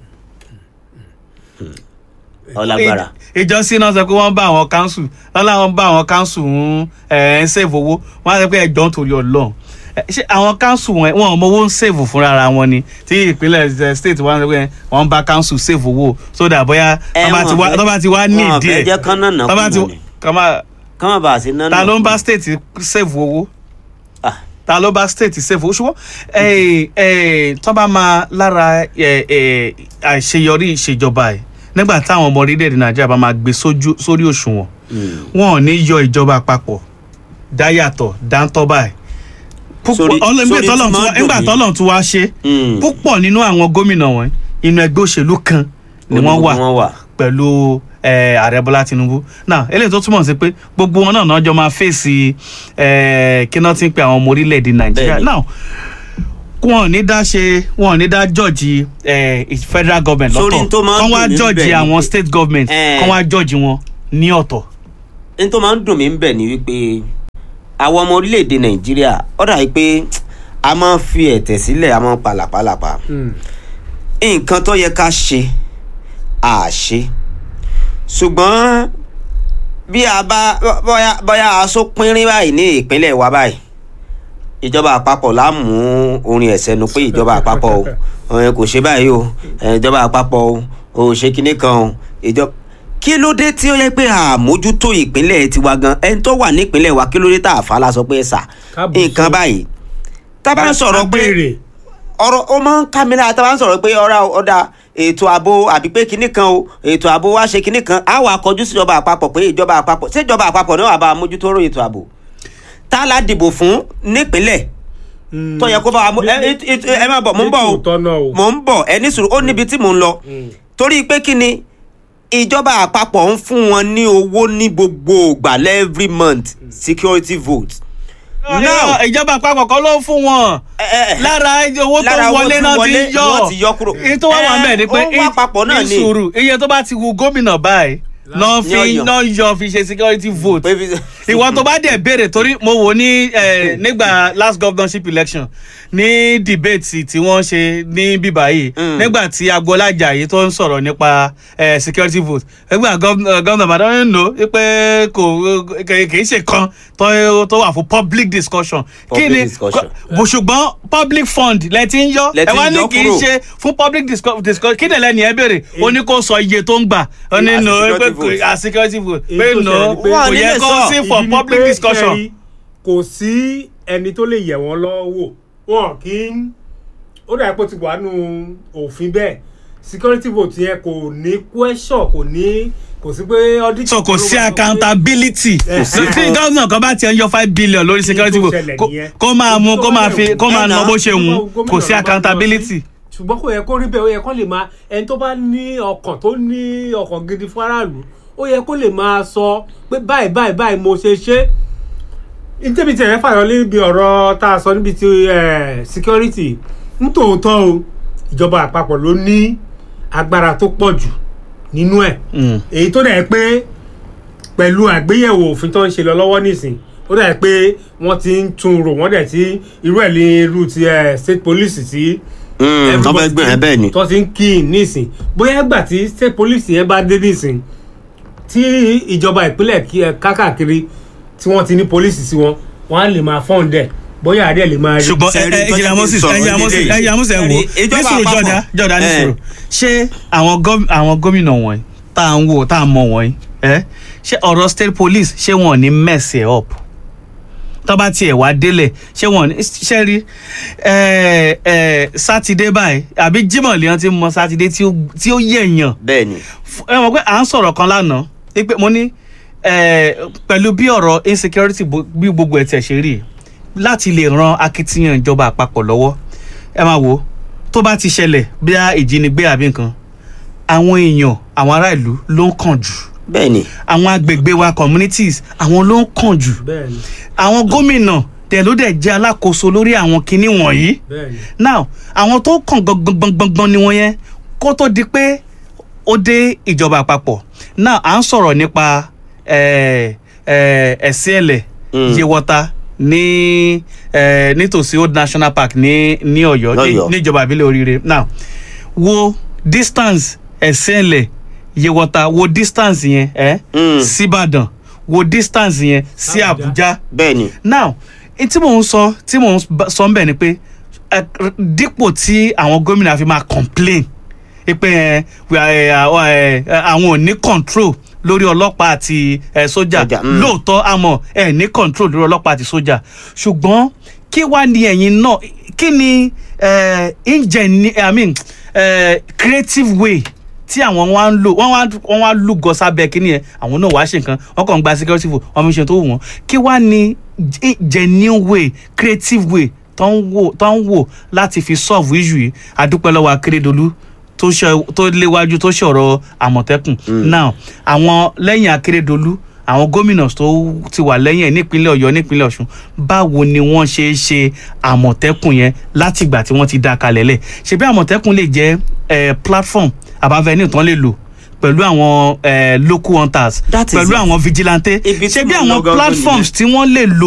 ọlágbára ìjọsìn náà sọ pé wọ́n bá àwọn council wọ́n láwọn bá àwọn council ń ẹ̀ ń save owó wọ́n á sọ pé ẹjọ́ nítorí ọlọ́run ẹ, ṣé àwọn council wọn wọn ò mọ owó ń save fúnra ara wọn ni tí ìpínlẹ̀ ẹ, state wọn wọn wọn bá council save owó so that bóyá Ẹ, tó bá ti wọn wá fẹ́- tó bá ti wá ní wọn ìdí fẹ́ ẹ̀ jẹ́ kán nànà tó bá ti kùnà ni. kọ́ máa kán má bàa sí nánà ta ló ń bá kùnà. state save owó Ah, ta ló bá state save owó ṣùgbọ́n ẹ, ẹ, tó bá máa lára ẹ, ẹ, àṣeyọrí ìṣèjọba ẹ̀ nígbà táwọn ọmọ orílẹ̀-èdè nàìjíríà bá máa gbé sójú- sórí òṣùwọ̀n mm. wọn ò ní yọ ìjọba àpapọ̀ dáyàtọ̀ dáńtọ́ báyìí Sórí- púpọ̀ ọlọ́run sórí tí tọ́lọ́run tún máa wá- ń dùn nígbà mí. tọ́lọ́run tún wá ṣe Mm. púpọ̀ nínú àwọn gómìnà wọn inú ẹgbẹ́ òṣèlú kan ni wọ́n wà wọ́n wà. pẹ̀lú eh, ààrẹ bọ́lá tinubu náà eléyìí tó túmọ̀ sí pé gbogbo wọn náà náà jọ máa fèsì eh, kí náà ti ń pe àwọn ọmọ orílẹ̀-èdè nàìjíríà Bẹ́ẹ̀ni. náà wọn ò ní dá ṣe wọn ò ní dá jọ́ọ̀jì eh, federal government Sórí lọ́tọ̀ tó máa ń kán wá dùn mí jọ́ọ̀jì bẹ́ẹ̀ ni àwọn pé- state government Eh. kán wá jọ́ọ̀jì wọn ní ọ̀tọ̀ n tó máa ń dùn mí ń bẹ̀ ni wípé àwọn ọmọ orílẹ̀-èdè nàìjíríà ó dà yìí pé a máa ń fi ẹ̀tẹ̀ sílẹ̀ a máa ń palàpalàpà Mm. nǹkan tó yẹ ká ṣe à ṣe ṣùgbọ́n bí a bá bóyá bóyá aṣọ pínrín báyìí ní ìpínlẹ̀ wa báyìí ìjọba àpapọ̀ la mú orin ẹ̀sẹ̀ nu pé ìjọba àpapọ̀ o ẹ kò ṣe báyìí o ẹ, ìjọba àpapọ̀ o ò ṣe kinní kan o ìjọba kí ló dé tí ó yẹ pé àmójútó ìpínlẹ̀ tiwa gan ẹni tó wà nípínlẹ̀ wa kí ló dé tá a fa la sọ pé ẹ sà Kábùsù. nǹkan báyìí tá a bá ń sọ̀rọ̀ pé Abéèrè. ọ̀rọ̀ ó máa ń ká mi lára tá a bá ń sọ̀rọ̀ pé ọ̀rá ọ̀dà ètò ààbò àbí pé kinní kan o ètò ààbò wa ṣe kinní kan á wà kọjú sí ìjọba àpapọ̀ pé ìjọba àpapọ̀ ṣé ìjọba àpapọ̀ náà wà bá a mójútó ọ̀rọ̀ ètò ààbò tá a la dìbò fún nípínlẹ̀ Mm. tó yẹ kó bá wa mú ẹ ẹ ẹ- ẹ má bọ̀ mò ń bọ̀ o Nítòótọ́ náà o. mò ń bọ̀ ẹ ní sùúrù ó níbi tí mò ń lọ torí pé kí ni ìjọba àpapọ̀ ń fún wọn ní owó ní gbogbo ìgbà every month security vote. now ìjọba àpapọ̀ kan ló ń fún wọn ẹ, ẹ, ẹ, lára owó tó lára owó wọlé tí náà wọlé ti ni wọ́n yọ ti yọ kúrò. iye tó wá wà Ẹ, bẹ́ẹ̀ ni pé ó ń wá papọ̀ náà ní ni. sùúrù iye tó bá ti wu gómìnà báyìí náà Ní fi ọ̀yọ́. náà yọ fi ṣe security vote pé fi- ìwọ tó bá dẹ̀ béèrè torí mo wò ní eh, nígbà last governorship election ní debate tí wọ́n ṣe ní bíbá yìí Mm. nígbà tí agboola ajayi tó ń sọ̀rọ̀ nípa eh, security vote nígbà gómìnà bàdàn ń lò ó pé kò kì kì í ṣe kan tó tó wà fún public discussion Public kí ni discussion. bó ṣùgbọ́n public fund lẹ ti ń yọ Lẹ ẹ ti wá ń ní yọ kì í kúrò. ṣe fún public discu- discussion kí dẹ̀lẹ́ ni ẹ béèrè ó ní kó sọ iye tó ń gbà ó ní As no security pé vote. as security vote Èyí pé tó no ṣẹlẹ̀ ni pé- kò Wọ́n yẹ nílé kó sọ. sí Ìdí for ni public pé, discussion. ṣẹ́rí, kò sí ẹni tó lè yẹ̀ wọ́n lọ́wọ́ wọn kì í ó dàbí pé ó ti wà nù òfin bẹ́ẹ̀ security vote yẹn kò ní question kò ní kò sí pé audit. so kò sí ló máa sọ pé- accountability Kò sí. tí gómìnà kan bá ti ń yọ five billion lórí security tó vote ṣẹlẹ̀ kó- nìyẹn. kó máa mú Èyí tó kó bá máa dẹ̀ fi wù. kó máa Ẹ̀nà, ná bó ṣe wù ú Gómìnà kò sí náà bá lọ accountability. sí. ṣùgbọ́n kò yẹ kó rí bẹ́ẹ̀ ó yẹ kó lè máa ẹni tó bá ní ọkàn tó ní ọkàn gidi fún aráàlú ó yẹ kó lè máa sọ pé báyìí báyìí báyìí mo ṣe ṣe ìtẹ́bi tẹ̀lé fàyọ níbi ọ̀rọ̀ tá a sọ níbi ti eh, security nítòótọ́ o ìjọba àpapọ̀ ló ní agbára tó pọ̀ jù nínú ẹ̀ Mm. èyí tó dẹ̀ pé pẹ̀lú àgbéyẹ̀wò òfin tó ń ṣe lọ lọ́wọ́ nísìn ó dẹ̀ pé wọ́n ti ń tún rò wọ́n dẹ̀ ti irú ẹ̀ ní irú ti eh, state police ti Mm, wọ́n fẹ́ everybody gbé yẹn bẹ́ẹ̀ ni. tó ti ń kí in nísìn bóyá ìgbà tí state police yẹn bá dé nísìn tí ìjọba ìpínlẹ̀ kí ẹ kákàkiri tí wọ́n ti ní police sí wọn wọ́n á lè máa fọ́n dẹ̀ bóyá àdé lè máa rí. ṣùgbọ́n ẹ Sẹ́rí ẹ tó ẹjẹ jẹ́ moses kí n sọ̀rọ̀ ẹjẹ moses nílé yìí. ẹjẹ moses ẹ wò Sẹ́rí, ìjọba nísòro àpapọ̀. jọ̀dá jọ̀dá Eh. nísòro ṣé àwọn gọ́m- àwọn gómìnà wọ̀nyí tá à ń wò tá à ń mọ̀ wọ̀nyí ẹ ṣé ọ̀rọ̀ state police ṣé wọn ò ní mess ẹ̀ up tó bá tiẹ̀ wá délẹ̀ ṣé wọn ò ní ṣe rí ẹ ẹ sátidé báyìí àbí jimoh lèèyàn ti mọ sátidé tí ó tí ó yẹ̀yàn bẹ́ẹ̀ ni. F- ẹ mọ̀ pé à ń sọ̀rọ̀ kan lánàá wípé mo ní eh, pẹ̀lú bí ọ̀rọ̀ insecurity bo- bí gbogbo ẹ̀ tẹ̀ ṣe rí láti lè ran akitiyan ìjọba àpapọ̀ lọ́wọ́ ẹ máa wò ó tó bá ti ṣẹlẹ̀ bí a ìjínigbé àbí nǹkan àwọn èèyàn àwọn ará ìlú ló ń kàn jù bẹ́ẹ̀ ni. àwọn agbègbè wa communities àwọn ló ń kàn jù bẹ́ẹ̀ ni àwọn gómìnà tẹ̀ ló dẹ̀ jẹ́ alákòóso lórí àwọn kinní wọ̀nyí bẹ́ẹ̀ ni now àwọn tó kàn gbọngbọngbọngbọn ni wọn yẹn kó tó di pé ó dé ìjọba àpapọ̀ now à ń sọ̀rọ̀ nípa eh, eh, ẹ̀sìn ẹ̀lẹ̀ Mm. yewọta ní eh, nítòsí old national park ní ní ọ̀yọ́ ní- Lọ́yọ̀ọ́. níjọba ìbílẹ̀ oríire now wo distance ẹ̀sìn ẹ̀lẹ̀ yewọta wo distance yẹn eh, Mm. síbàdàn wo distance yẹn sí Àbújá. àbújá bẹ́ẹ̀ ni. now n tí mò ń sọ tí mò ń bá- sọ ń bẹ̀ ni pé ẹ, dípò tí àwọn gómìnà fi máa complain pé ẹ, we are, ẹ, àwọn, ẹ, ẹ, àwọn ò ní control lórí ọlọ́pàá àti ẹ, sójà Sójà, mm. lóòótọ́ àmọ́ ẹ ní control lórí ọlọ́pàá àti sójà ṣùgbọ́n kí wá ní ẹ̀yin náà kí ni ẹ, ingeni i mean ẹ, creative way tí àwọn wá ń lò wọ́n wá wọ́n wá lúgọ sábẹ́ kínní yẹn àwọn náà wàá ṣe nǹkan wọ́n kàn ń gba security vote wọ́n fi ṣe tó wù wọ́n kí wá ní ge- genuine way creative way tó ń wò tó ń wò láti fi solve issue yìí adúpẹ́ lọ́wọ́ akérèdọ́lù tó ṣe tó léwájú tó ṣọ̀rọ̀ àmọ̀tẹ́kùn now àwọn lẹ́yìn akérèdọ́lù àwọn gómìnà tó ti wà lẹ́yìn ẹ̀ nípínlẹ̀ ọ̀yọ́ nípínlẹ̀ ọ̀ṣun báwo ni wọ́n ṣe é ṣe àmọ̀tẹ́kùn yẹn látìgbà tí wọ́n ti dá a kalẹ̀ lẹ̀ ṣebí àmọ̀tẹ́kùn lè jẹ́ eh, platform àbáfẹ́ni tán lè lò pẹ̀lú àwọn eh, local hunters That is pẹ̀lú it. àwọn vigilante Ibi tí ṣebí mo ń lọ àwọn gangan platforms nìyẹn. tí wọ́n lè lò